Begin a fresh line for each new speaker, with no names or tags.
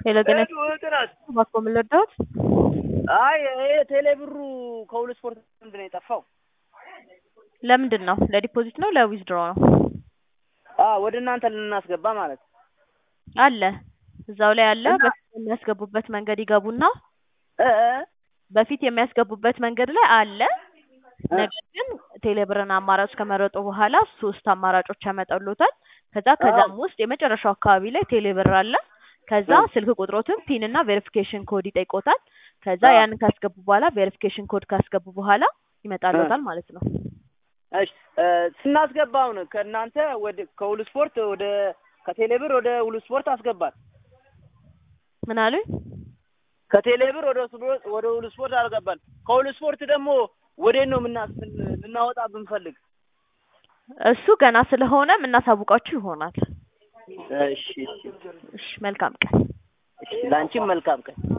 ሄሎ ጤና እባክዎ ምን ልርዳዎት?
አይ ይሄ ቴሌ ብሩ ከሁሉ ስፖርት ምንድን ነው የጠፋው?
ለምንድን ነው ለዲፖዚት ነው ለዊዝድሮ ነው?
አዎ ወደ እናንተ ልናስገባ ማለት ነው።
አለ እዛው ላይ አለ። በፊት የሚያስገቡበት መንገድ ይገቡና
እ እ
በፊት የሚያስገቡበት መንገድ ላይ አለ። ነገር ግን ቴሌብርን አማራጭ ከመረጡ በኋላ ሶስት አማራጮች ያመጣሉታል። ከዛ ከዛም ውስጥ የመጨረሻው አካባቢ ላይ ቴሌብር አለ። ከዛ ስልክ ቁጥሮትን ፒን እና ቬሪፊኬሽን ኮድ ይጠይቆታል። ከዛ ያንን ካስገቡ በኋላ ቬሪፊኬሽን ኮድ ካስገቡ በኋላ ይመጣልዎታል ማለት ነው።
እሺ እ ስናስገባ አሁን ከእናንተ ወደ ከሁሉ ስፖርት ወደ ከቴሌብር ወደ ሁሉ ስፖርት አስገባል።
ምን አሉኝ?
ከቴሌብር ወደ ስፖርት ወደ ሁሉ ስፖርት አልገባል። ከሁሉ ስፖርት ደግሞ ወዴት ነው ምናስ ልናወጣ ብንፈልግ?
እሱ ገና ስለሆነ የምናሳውቃችሁ ይሆናል።
እሺ እሺ
እሺ መልካም ቀን።
እሺ ላንቺም መልካም ቀን።